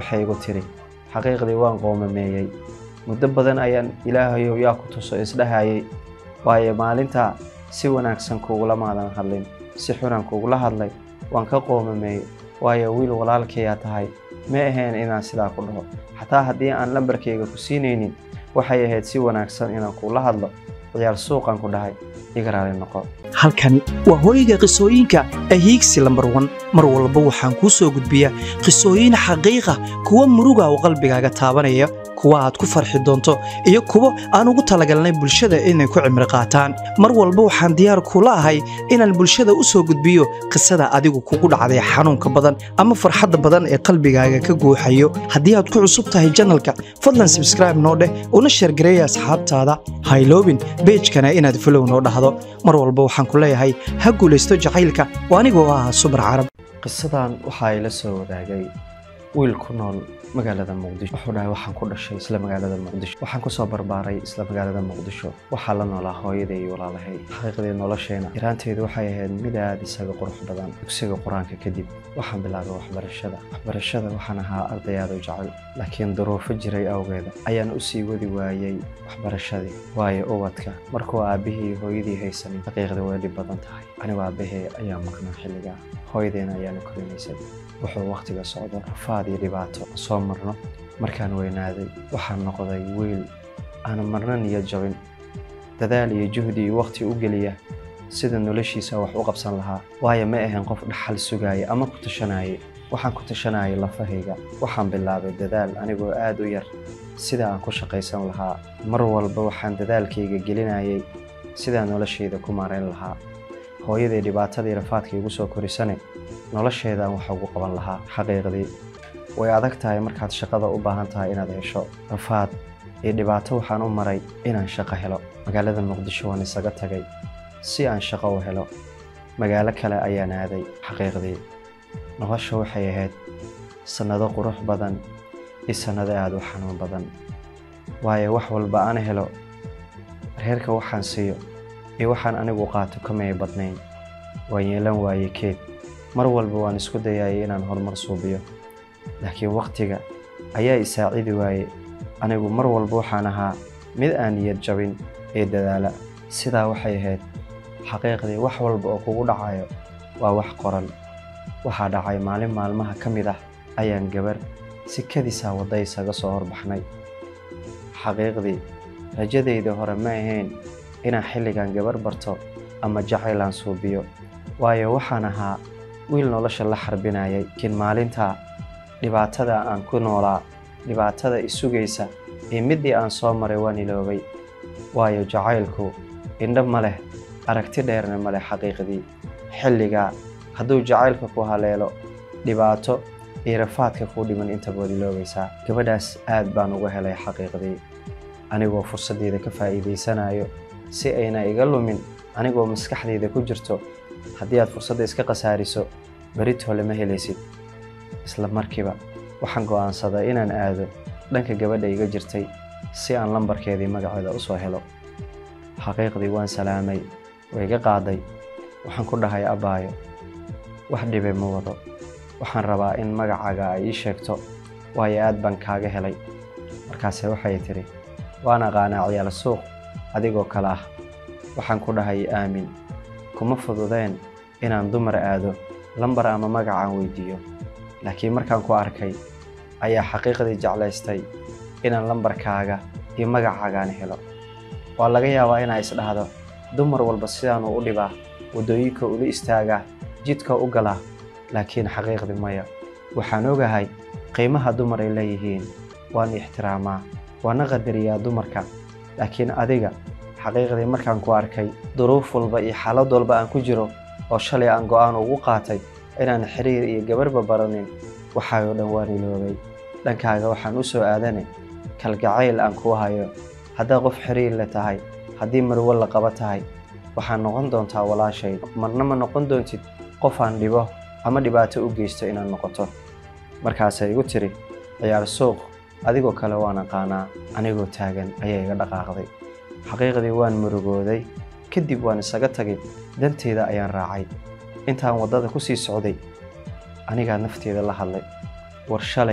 waxay igu tiri xaqiiqdii waan qoomameeyey muddo badan ayaan ilaahayow yaa ku tuso isdhahayay waayo maalintaa si wanaagsan kuugula maadan hadlin si xunaan kuugula hadlay waan ka qoomameeyey waayo wiil walaalkayaa tahay ma ahayn inaan sidaa ku dhaho xataa haddii aan lambarkayga ku siinaynin waxay ahayd si wanaagsan inaan kuula hadlo ciyaal suuqan ku dhahay iga raali noqo halkani waa hooyga qisooyinka ee hiigsi lambar wan mar walba waxaan kuu soo gudbiyaa qisooyin xaqiiqa kuwa muruga oo qalbigaaga taabanaya kuwa aad ku farxi doonto iyo kuwo aan ugu talagalnay bulshada inay ku cimri qaataan mar walba waxaan diyaar kula ahay inaan bulshada u soo gudbiyo qisada adigu kugu dhacday xanuunka badan ama farxadda badan ee qalbigaaga ka guuxayo haddii aad ku cusub tahay janalka fadlan sabskraibe noo dheh una sheergareeya asxaabtaada hayloobin beejkana inaad folow noo dhahdo mar walba waxaan ku leeyahay ha guulaysto jacaylka oo anigoo ah subar carab qisadan waxaa ila soo wadaagay wiil ku nool magaalada muqdisho wuxuu dhahay waxaan ku dhashay isla magaalada muqdisho waxaan kusoo barbaaray isla magaalada muqdisho waxaa la noolaa hooyaday iyo walaalahay xaqiiqdii nolosheena yaraanteedu waxay ahayd mid aad isaga qurux badan dugsiga qur-aanka kadib waxaan bilaabay waxbarashada waxbarashada waxaan ahaa arday aad u jecel laakiin duruufo jiray awgeeda ayaan u sii wadi waayey waxbarashadii waayo ubadka markuu aabbihii iyo hooyadii haysanin xaqiiqdii way dhib badan tahay anigu aabbahee ayaa maqnaa xilligaa hooyadeena ayaana korinaysay wuxuu wakhtiga socdo rafaad iyo dhibaato soo marno markaan weynaaday waxaan noqday wiil aan marna niyad jabin dadaal iyo juhdi iyo wakhti u geliya sida noloshiisa wax u qabsan lahaa waayo ma ahayn qof dhaxal sugaaya ama ku tashanayay waxaan ku tashanayay lafahayga waxaan bilaabay dadaal anigoo aad u yar sida aan ku shaqaysan lahaa mar walba waxaan dadaalkayga gelinayay sidaan noloshayda ku maarayn lahaa hooyaday dhibaatadii rafaadka igu soo korisane nolosheedaan wax ugu qaban lahaa xaqiiqdii way adag tahay markaad shaqada u baahan tahay inaad hesho rafaad iyo dhibaato waxaan u maray inaan shaqo helo magaalada muqdisho waan isaga tagay si aan shaqo u helo magaalo kale ayaan aaday xaqiiqdii nolosha waxay ahayd sannado qurux badan iyo sannado aada u xanuun badan waayo wax walba aan helo reerka waxaan siiyo iyo waxaan anigu qaato kamay badnayn waan yeelan waaye keed mar walba waan isku dayayay inaan horumar suubiyo laakiin wakhtiga ayaa isaacidi waaye anigu mar walba waxaan ahaa mid aan niyad jabin ee dadaala sidaa waxay ahayd xaqiiqdii wax walba oo kugu dhacayo waa wax qoran waxaa dhacay maalin maalmaha ka mid ah ayaan gabar si kadisaa wadda isaga soo horbaxnay xaqiiqdii rajadayda hore ma ahayn inaan xilligan gabar barto ama jacaylaan suubiyo waayo waxaan ahaa wiil nolosha la xarbinayay laakiin maalintaa dhibaatada aan ku noolaa dhibaatada isugaysa iyo middii aan soo maray waan iloobay waayo jacaylku indho ma leh aragti dheerna ma leh xaqiiqdii xilligaa hadduu jacaylka ku haleelo dhibaato iyo rafaadka kuu dhiman intabood iloobaysaa gabadhaas aad baan uga helay xaqiiqdii anigoo fursaddeeda ka faa'iidaysanayo si ayna iga lumin anigoo maskaxdayda ku jirto haddii aad fursadda iska khasaariso beritole ma helaysid isla markiiba waxaan go'aansaday inaan aado dhanka gabadha iga jirtay si aan lambarkeedii magaceeda u soo helo xaqiiqdii waan salaamay way iga qaaday waxaan ku dhahay abbaayo wax dhibe ma wado waxaan rabaa in magacaaga ay ii sheegto waayo aad baan kaaga helay markaase waxay tidhi waan aqaanaa ciyaal suuq adigoo kale ah waxaan ku dhahay aamin kuma fududeen inaan dumar aado lambar ama magacaan weydiiyo laakiin markaan ku arkay ayaa xaqiiqdii jeclaystay inaan lambarkaaga iyo magacaagaan helo waa laga yaabaa inaa isdhahdo dumar walba sidaanuu u dhibaa waddooyinka ula istaagaa jidka u galaa laakiin xaqiiqdii maya waxaan ogahay qiimaha dumar ay leeyihiin waan ixtiraamaa waana qadariyaa dumarka laakiin adiga xaqiiqdii markaan ku arkay duruuf walba iyo xaalad walba aan ku jiro oo shalay aan go'aan ugu qaatay inaan xiriir iyo gabarhba baranin waxaayoo dhan waan iloobay dhankaaga waxaan u soo aadane kalgacayl aan kuu hayo haddaa qof xiriir le tahay haddii marwo la qaba tahay waxaad noqon doontaa walaashay marna ma noqon doontid qof aan dhibo ama dhibaato u geysto inaad noqoto markaasay igu tiri ciyaar suuq adigoo kale waan aqaanaa anigoo taagan ayaa iga dhaqaaqday xaqiiqdii waan murugooday kadib waan isaga tagay danteeda ayaan raacay intaan waddada ku sii socday anigaa nafteeda la hadlay war shalay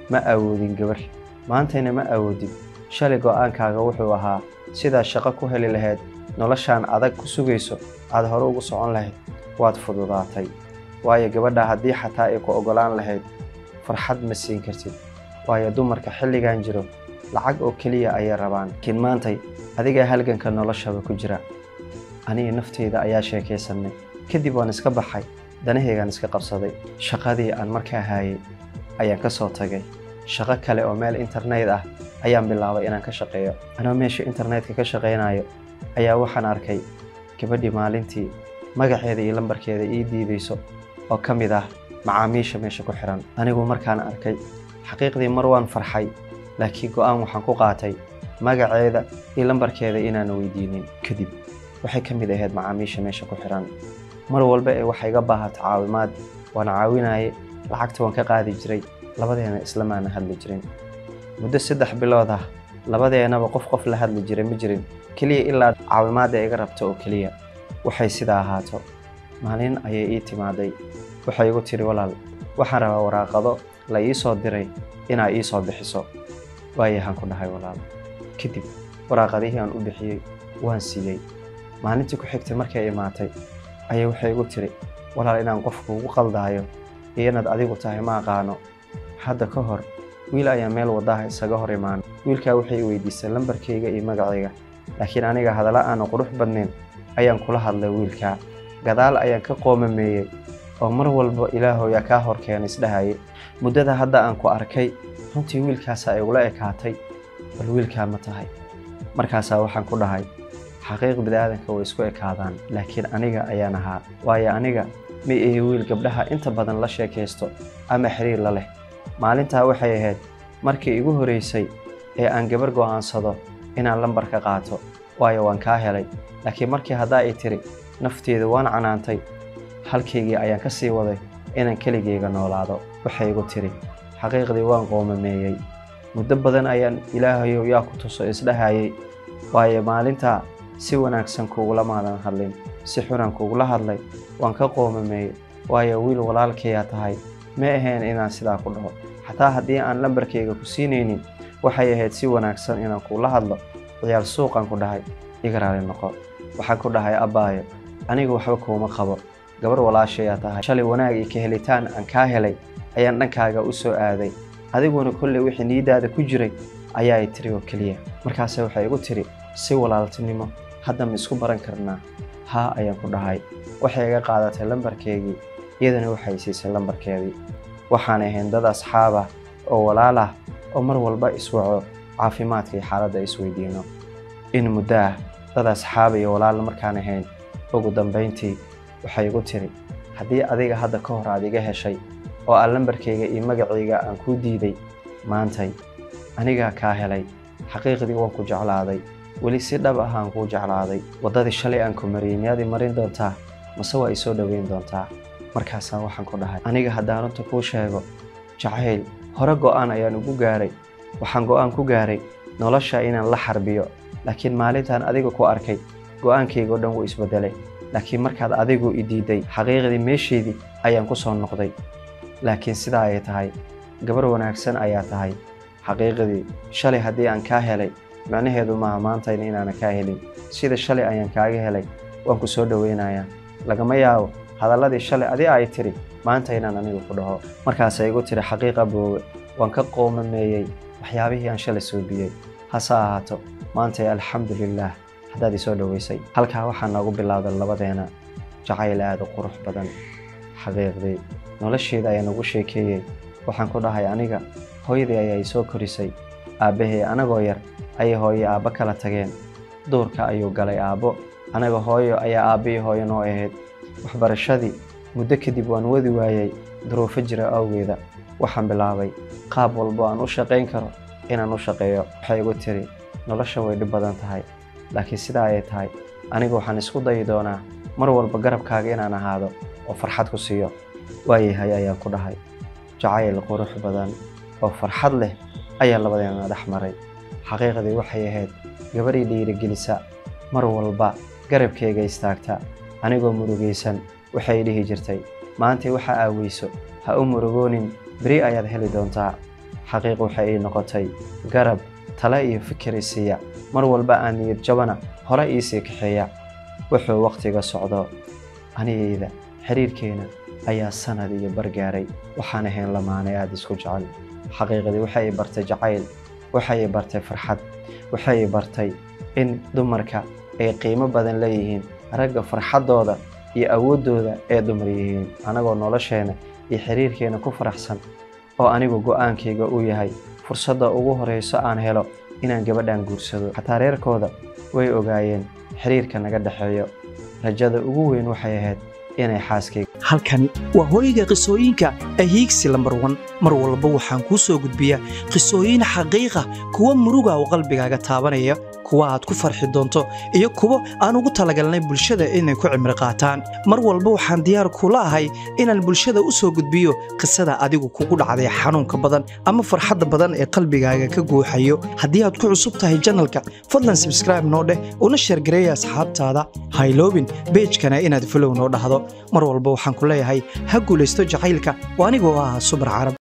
ma awoodin gabar maantayna ma awoodin shalay go'aankaaga wuxuu ahaa sidaad shaqo ku heli lahayd noloshaan adag ku sugayso aad hore ugu socon lahayd waad fududaatay waayo gabadha haddii xataa ay ku oggolaan lahayd farxad ma siin kartid waayo dumarka xilligan jiro lacag oo keliya ayay rabaan laakiin maantay adigaa halganka noloshaba ku jira aniga nafteyda ayaa sheekaysanay kadib waan iska baxay danahaygaan iska qabsaday shaqadii aan markaa haayay ayaan ka soo tagay shaqo kale oo meel internet ah ayaan bilaabay inaan ka shaqeeyo anoo meesha internetka ka shaqaynayo ayaa waxaan arkay gabadhii maalintii magaceeda iyo lambarkeeda ii diidayso oo ka mid ah macaamiisha meesha ku xiran anigu markaan arkay xaqiiqdii mar waan farxay laakiin go'aan waxaan ku qaatay magaceeda iyo lambarkeeda inaan weydiinin kadib waxay ka mid ahayd macaamiisha meesha ku xiran mar walba ee waxay iga baahato caawimaad waan caawinaye lacagta waan ka qaadi jiray labadeena islamaana hadli jirin muddo saddex bilood ah labadeenaba qof qof la hadli jiray ma jirin keliya ilaa caawimaadda iga rabto oo keliya waxay sidaa ahaato maalin ayay ii timaaday waxay igu tiri walaal waxaan rabaa waraaqado la ii soo diray inaa ii soo bixiso waayahaan ku dhahay walaal kadib waraaqadihii aan u bixiyey waan siiyey maalintii ku xigtay markay imaatay ayay waxay igu tiri walaal inaan qofku ugu qaldaayo iyo inaad adigu tahay ma aqaano hadda ka hor wiil ayaa meel wadaha isaga hor imaan wiilkaa waxay i weydiisay lambarkayga iyo magacayga laakiin aniga hadalla aanu qurux badnayn ayaan kula hadlay wiilkaa gadaal ayaan ka qoomameeyey oo mar walba ilaahoyaa kaa hor keena isdhahayay muddada hadda aan ku arkay runtii wiilkaasaa igula ekaatay bal wiilkaa ma tahay markaasaa waxaan ku dhahay xaqiiq bini'aadanka way isku ekaadaan laakiin aniga ayaan ahaa waayo aniga ma ihi wiil gabdhaha inta badan la sheekaysto ama xiriir la leh maalintaa waxay ahayd markii igu horeysay ee aan gabar go'aansado inaan lambarka qaato waayo waan kaa helay laakiin markii haddaa ay tiri nafteedu waan canaantay halkaygii ayaan ka sii waday inaan keligayga noolaado waxay igu tiri xaqiiqdii waan qoomameeyey muddo badan ayaan ilaahayow yaa ku tuso isdhahayay waayo maalintaa si wanaagsan kugula maadan hadlin si xunaan kugula hadlay waan ka qoomameeyey waayo wiil walaalkayaa tahay ma ahayn inaan sidaa ku dhaho xataa haddii aan lambarkayga ku siinaynin waxay ahayd si wanaagsan inaan kugula hadlo ciyaal suuqaan ku dhahay iga raali noqo waxaan ku dhahay abbaayo aniga waxba kuuma qabo gabar walaashayaa tahay shalay wanaag iyo ka helitaan aan kaa helay ayaan dhankaaga u soo aaday adiguna kolley wixii niiddaada ku jiray ayaa i tiri oo keliya markaase waxay igu tiri si walaaltinimo hadda ma isku baran karnaa haa ayaan ku dhahay waxay iga qaadatay lambarkeygii iyadana waxay siisay lambarkeedii waxaan ahayn dad asxaab ah oo walaal ah oo mar walba iswaco caafimaadka iyo xaaladda isweydiino in muddo ah dad asxaab iyo walaal markaan ahayn ugu dambayntii waxay igu tiri haddii adiga hadda ka hor aad iga heshay oo aan lambarkayga iyo magacayga aan kuu diiday maantay anigaa kaa helay xaqiiqdii waan ku jeclaaday weli si dhab ah aan kuu jeclaaday waddadii shalay aan ku mariyey miyaad i marin doontaa mase waa i soo dhoweyn doontaa markaasaa waxaan ku dhahay aniga haddaan runta kuu sheego jacayl hore go'aan ayaan ugu gaaray waxaan go'aan ku gaaray nolosha inaan la xarbiyo laakiin maalintaan adiga ku arkay go'aankayga o dhan wuu isbedelay laakiin markaad adigu i diiday xaqiiqdii meesheedii ayaan ku soo noqday laakiin sidaa ay tahay gabar wanaagsan ayaa tahay xaqiiqdii shalay haddii aan kaa helay micnaheedu maaha maantayna inaanan kaa helin sida shalay ayaan kaaga helay waan ku soo dhoweynayaa lagama yaabo hadalladii shalay adi ay tiri maanta inaan anigu ku dhaho markaasay igu tiri xaqiiqa boowe waan ka qoomameeyey waxyaabihii aan shalay soobiyey hase ahaato maantay alxamdulilaah haddaad i soo dhoweysay halkaa waxaa noogu bilowday labadeena jacayl aad u qurux badan xaqiiqdii nolosheeda ayaan ugu sheekeeyey waxaan ku dhahay aniga hooyadii ayaa i soo korisay aabbahay anagoo yar ayay hooyo aabbo kala tageen duurka ayuu galay aabbo anaga hooyo ayaa aabbihii hooyo noo ahayd waxbarashadii muddo kadib waan wadi waayey duruufo jira awgeeda waxaan bilaabay qaab walbo aan u shaqayn karo inaan u shaqeeyo waxay igu tiri nolosha way dhib badan tahay laakiin sidaa ay tahay aniga waxaan isku dayi doonaa mar walba garabkaaga inaan ahaado oo farxad ku siiyo waayahay ayaan ku dhahay jacayl qurux badan oo farxad leh ayaa labadeena dhex maray xaqiiqdii waxay ahayd gabadhii dhiirigelisa mar walba garabkayga istaagta anigoo murugaysan waxay dhihi jirtay maantay waxa aaweyso ha u murugoonin beri ayaad heli doontaa xaqiiq waxay ii noqotay garab tale iyo fikir isiiya mar walba aan niyad jabana hore iisii kaxeeya wuxuu wakhtiga socdo anigayda xiriirkeena ayaa sanad iyo bargaaray waxaan ahayn lamaanay aada isku jecel xaqiiqdii waxay i bartay jacayl waxay i bartay farxad waxay i bartay in dumarka ay qiimo badan leeyihiin ragga farxaddooda iyo awooddooda ee dumar yihiin anagoo nolosheena iyo xiriirkeena ku faraxsan oo anigu go'aankayga uu yahay fursadda ugu horrayso aan helo inaan gabadhan guursado xataa reerkooda way ogaayeen xiriirka naga dhexeeyo rajada ugu weyn waxay ahayd inay xaaskayga halkani waa hooyga qisooyinka ahiigsi lambar wan mar walba waxaan kuu soo gudbiyaa qisooyin xaqiiqa kuwa muruga oo qalbigaaga taabanaya kuwa aad ku farxi doonto iyo kuwo aan ugu talagalnay bulshada inay ku cimri qaataan mar walba waxaan diyaar kula ahay inaan bulshada u soo gudbiyo qisada adigu kugu dhacday xanuunka badan ama farxadda badan ee qalbigaaga ka guuxayo haddii aad ku cusub tahay janalka fadlan sabskraibe noo dheh una sheergareeya asxaabtaada hayloobin beejkana inaad fulow noo dhahdo mar walba waxaan ku leeyahay ha guulaysto jacaylka oo anigoo ah subar carab